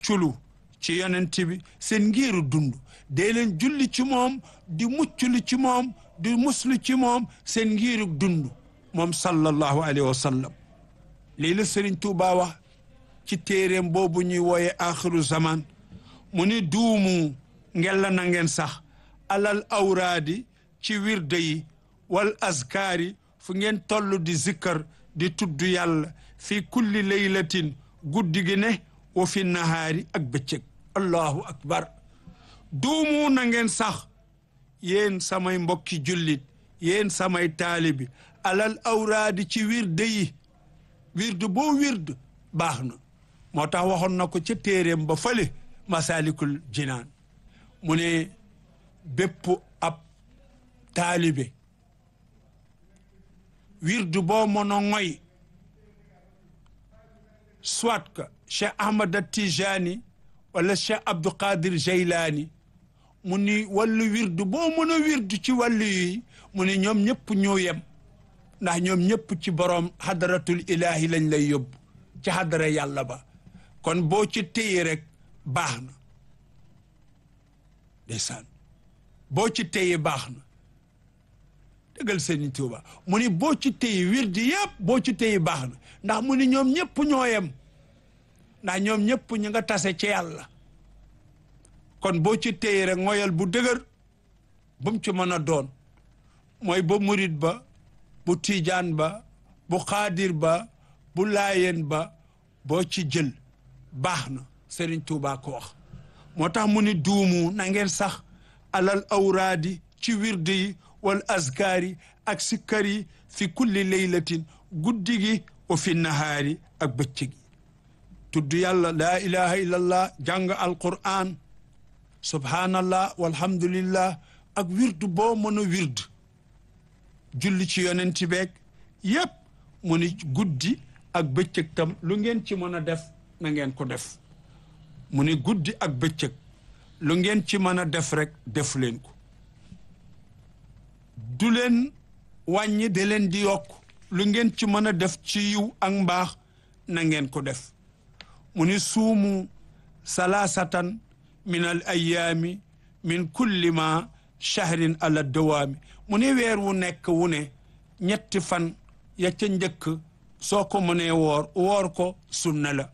culu ci yonent bi seen ngiiru dund dee leen julli ci moom di mucclu ci moom di muslu ci moom seen ngiiru dund moom sallallahu alayhi wa sallam lii la Sëriñ Tuubaa wax ci téeréem boobu ñuy wooye axiru zaman mu ni duumu ngella na ngeen sax alal awraadi ci wirde yi wal azkaari fu ngeen toll di zikkar di tudd yàlla fi kulli laylatin guddi gi ne wa fi nahaari ak bëccëg allahu akbar duumu na ngeen sax yéen samay mbokki jullit yéen samay taalibi alal awraadi ci wirde yi wirde boo wirde baax na moo tax waxoon na ko ca téeréem ba fële masalikul jinaan mu ne bépp ab taalibe wirde boo mën a ngoy soit que Cheikh Ahmad Tijani wala Cheikh Abdou Qadir Jeylaani mu ni wàllu wirdu boo mën a wirdu ci wàllu yi mu ni ñoom ñëpp ñoo yem ndax ñoom ñëpp ci borom hadratul ilahi lañ lay yóbbu ci hadara yàlla ba kon boo ci téye rek baax na ndeysaan boo ci téye baax na dëggal Sëriñ Tuuba mu ni boo ci téye wirdi yëpp boo ci téye baax na ndax mu ni ñoom ñëpp ñoo yem ndax ñoom ñëpp ñu nga tase ci yàlla kon boo ci téye rek ngoyal bu dëgër bu mu ci mën a doon mooy ba murit ba bu tiijaan ba bu xaadir ba bu laayeen ba boo ci jël baax na Sëriñ Tuuba ko wax moo tax mu ni duumu na ngeen sax alal awraadi ci wirde yi wal azkaari ak sikkar yi fi kulli laylatin guddi gi wa fi nahaari ak bëccëg yi tudd yàlla laa ilaha illallah jàng alquran subhanallah walhamdulillah ak wirdu boo mën a wird julli ci yonenti beeg yépp mu ni guddi ak bëccëg tam lu ngeen ci mën a def na ngeen ko def mu ni guddi ak bëccëg lu ngeen ci mën a def rek def leen ko du leen wàññi de leen di yokk lu ngeen ci mën a def ci yiw ak mbaax na ngeen ko def mu ni suumu salaasatan min al ayaami min kulli ma shahrin ala dawaami mu ni weer wu nekk wu ne ñetti fan ya ca njëkk soo ko mënee woor woor ko sunna la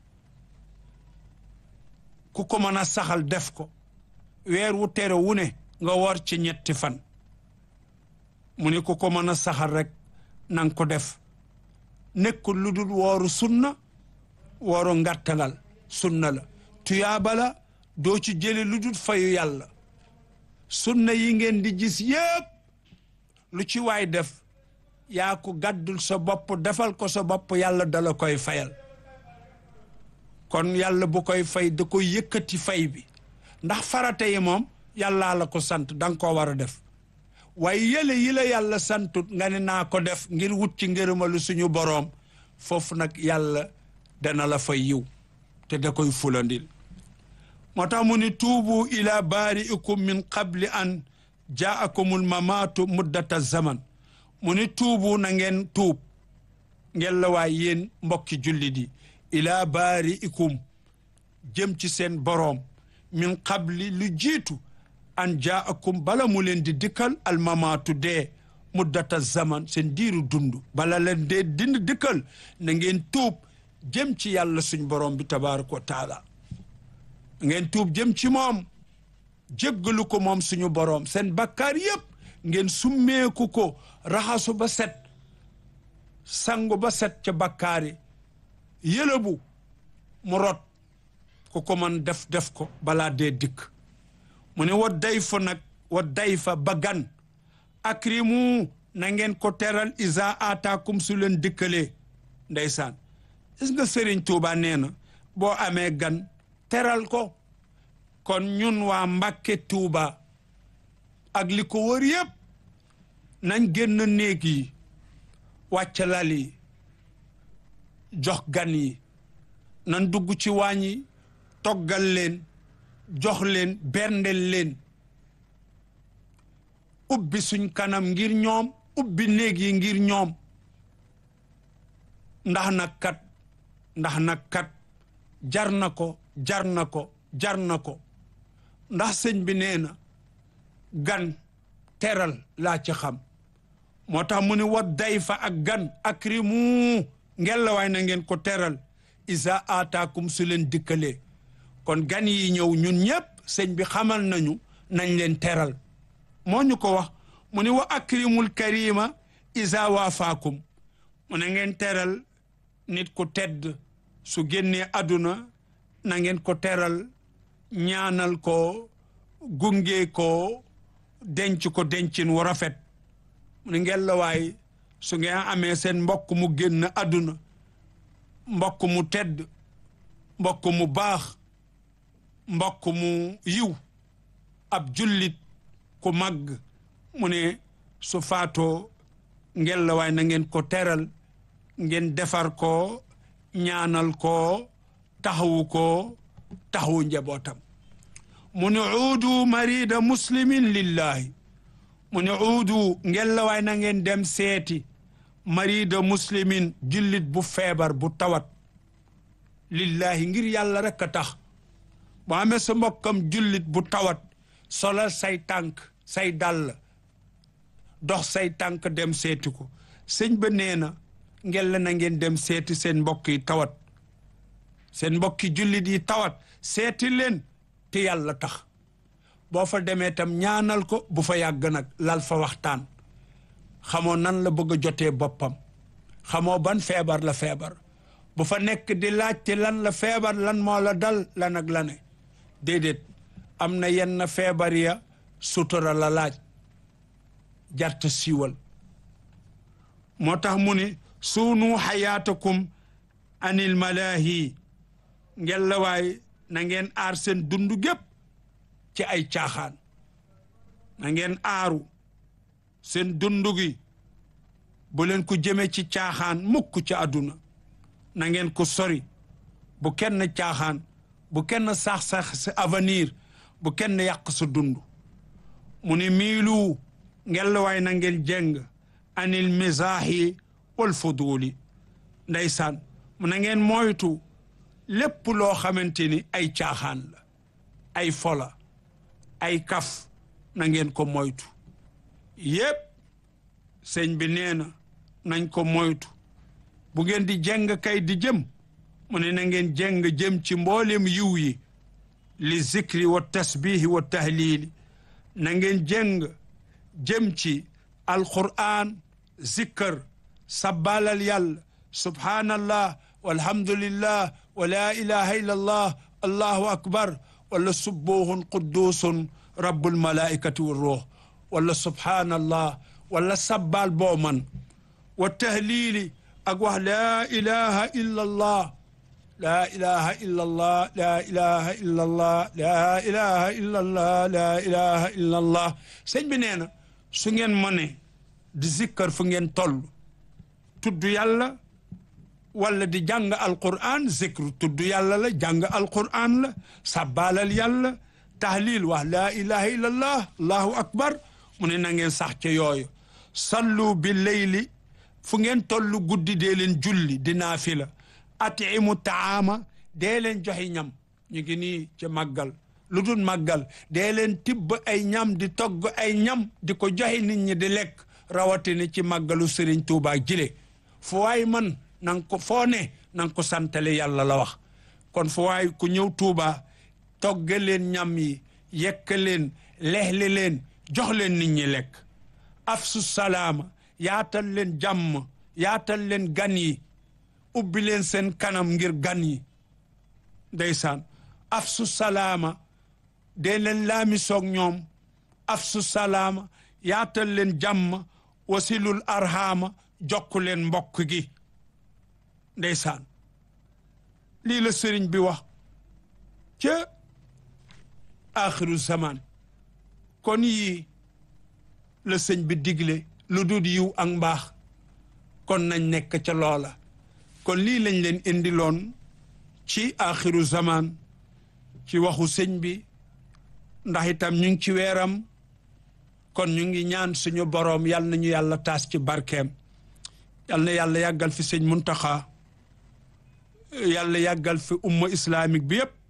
ku ko mën a saxal def ko weer wu tere wu ne nga woor ci ñetti fan mu ni ku ko mën a saxal rek nanga ko def nekkul lu dul wooru sunna wooru ngartangal sunna la tuyaaba la doo ci jële lu dul fayu yàlla sunna yi ngeen di gis yépp lu ci waay def yaa ko gàddul sa bopp defal ko sa bopp yàlla dala koy fayal kon yàlla bu koy fay da koy yëkkati fay bi ndax farata yi moom yàllaa la ko sant danga ko war a def waaye yële yi la yàlla santut nga ne naa ko def ngir wut ci ngërëmalu suñu boroom foofu nag yàlla dana la fay yiw te da koy fulandil moo tax mu ni tuubu ila baari'ikum min qabli an jaakumul mamaatu muddata zaman mu ni tuubu na ngeen tuub ngeen la waay yéen mbokki jullit yi ila baari'ikum jëm ci seen boroom min qabli lu jiitu an jaakum bala mu leen di dikkal almamaatu dee muddata zaman seen diiru dund bala leen dee dind dikkal na ngeen tuub jëm ci yàlla suñ borom bi tabaraka wa taala ngeen tuub jëm ci moom jéggalu ko moom suñu borom seen bakkaar yépp ngeen summeeku ko raxasu ba set sangu ba set ca bakkaari yëlëbu mu rot ku ko man def def ko balaa dee dikk mu ne wa day fa nag wa day fa ba gan akrimu na ngeen ko teral isa ataakum su leen dikkalee ndeysaan gis nga Sëriñ Tuuba nee na boo amee gan teral ko kon ñun waa Mbàkke Tuuba ak li ko wër yépp nañ génn néeg yi wàcc lal yi jox gan yi nan dugg ci waañ yi toggal leen jox leen berndel leen ubbi suñ kanam ngir ñoom ubbi néeg yi ngir ñoom ndax nag kat ndax nag kat jar na ko jar na ko jar na ko ndax sëñ bi nee na gan teral laa ci xam moo tax mu ni wa day fa ak gan akrimu ngella waay na ngeen ko teral isa aataakum su leen dikkalee kon gan yi ñëw ñun ñëpp sëñ bi xamal nañu nañ leen teral moo ñu ko wax mu ni wa akrimul karima isa waafaakum mu ne ngeen teral nit ku tedd su génnee àdduna na ngeen ko teral ñaanal ko gunge ko denc ko dencin wu rafet mu ne ngeen la waay su ngeen amee seen mbokk mu génn àdduna mbokk mu tedd mbokk mu baax mbokk mu yiw ab jullit ku màgg mu ne su faatoo ngeen la waay na ngeen ko teral ngeen defar ko ñaanal ko taxawu ko taxawu njabootam mu ne uudu marida muslimin lillahi mu ne uudu ngeen la waay na ngeen dem seeti marida muslimin jullit bu feebar bu tawat lillahi ngir yàlla rek a tax bu amee sa mbokkam jullit bu tawat solal say tànk say dàll dox say tànk dem seeti ko sëñ ba nee na ngeen la na ngeen dem seeti seen mbokk yi tawat seen mbokki jullit yi tawat seeti leen te yàlla tax boo fa demee tam ñaanal ko bu fa yàgg nag lal fa waxtaan xamoo nan la bëgg a jotee boppam xamoo ban feebar la feebar bu fa nekk di laajte lan la feebar lan moo la dal lan ak la ne déedéet am na yenn feebar ya sutura la laaj jarta siiwal moo tax mu ni suunu xayaatakum anil malaahi ngeen la waay na ngeen aar seen dund gépp ci ay caaxaan na ngeen aaru seen dund gi bu leen ko jëme ci caaxaan mukk ci àdduna na ngeen ko sori bu kenn caaxaan bu kenn sax-sax sa avenir bu kenn yàq sa dund mu ni miilu ngeen la waay na ngeen jeng anil misaahi wal fuduli ndeysaan mu na ngeen moytu lépp loo xamante ni ay caaxaan la ay fola ay kaf na ngeen ko moytu yépp sëñ bi nee na nañ ko moytu bu ngeen di jeng kay di jëm mu ne na ngeen jeng jëm ci mboolem yiw yi li zikri wa tasbihi wa tahlili na ngeen jeng jëm ci alquran zikkër sabbalal yàlla subhanallah walhamdulillah wa la ilaha illa allah allahu akbar wala subbuhun quddusun rabbul malaikati wa ruux wala subhanallah wala sabbal boo man wa tahlili ak wax laa ilaha illa allah laa ilaha illa allah laa ilaha illa allah laa ilaha illa allah laa ilaha illa allah sëñ bi nee na su ngeen mënee di zikkar fu ngeen toll tudd yàlla wala di jàng alquran zikru tudd yàlla la jàng alquran la sabbaalal yàlla tahlil wax laa ilaha illa allah allahu akbar mu ne na ngeen sax ca yooyu sallu bi leyli fu ngeen tollu guddi dee leen julli di naafila atimu taama dee leen joxe ñam ñu ngi nii ca màggal lu dul màggal dee leen tibb ay ñam di togg ay ñam di ko joxe nit ñi di lekk rawatina ci màggalu sëriñ Tuuba jile fu waay man nang ko foo ne nang ko santale yàlla la wax kon fu waay ku ñëw Tuuba togge leen ñam yi yekk leen lexle leen jox leen nit ñi lekk afsu salaama yaatal leen jàmm yaatal leen gan yi ubbi leen seen kanam ngir gan yi ndeysaan afsu salaama dee leen laami soog ñoom afsu salaama yaatal leen jàmm wasilul arhama jokku leen mbokk gi ndeysaan lii la sëriñ bi wax ca axiru zaman kon yii la sëñ bi digle lu dul yiw ak mbaax kon nañ nekk ca loola kon lii lañ leen indiloon ci axiru zaman ci waxu sëñ bi ndax itam ñu ngi ci weeram kon ñu ngi ñaan suñu boroom yal nañu yàlla taas ci barkeem yal na yàlla yàggal fi sëñ Muntaxa yàlla yàggal fi umma islamique bi yëpp